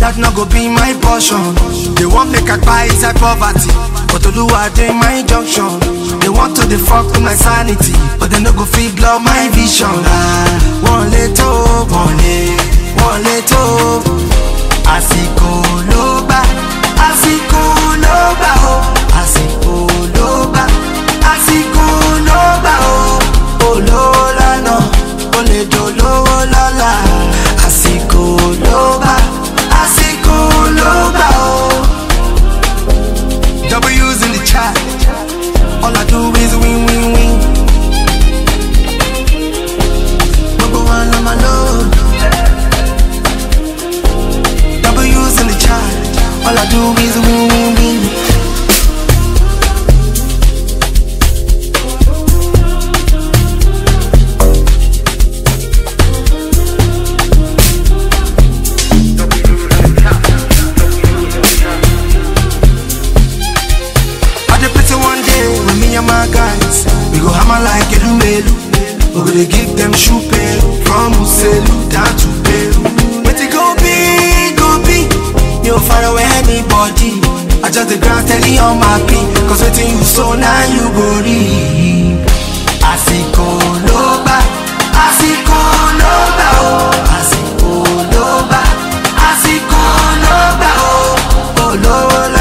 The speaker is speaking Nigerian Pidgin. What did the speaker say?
that no go be my portion. They want make I buy inside poverty, but Oluwa dey my junction. They want to dey fuck with my sanity, but they no go fit blow my vision. Ah, one little, one late, one little. Àsìkò ló gbà, àsìkò ló gbà o, àsìkò ló gbà, àsìkò ló gbà o. Olówó lánà, ó lè dolówó lọ́la. Àsìkò ló gbà, àsìkò ló gbà o. W's in the chat, all I do is win, win, win. Number one on my load. W's in the chat. All I do is win, win, win. I dey pity one day when me and my guys we go hammer like Elumelu. We go dey give them shoe pain from Uselu down to Peru. But it go be, go be. You don't find away anybody. I just the ground steady on my feet. Cause waiting you so now you go reap. Àsìkò ló gbà, àsìkò ló gbà o. Àsìkò ló gbà, àsìkò ló gbà o. Olówó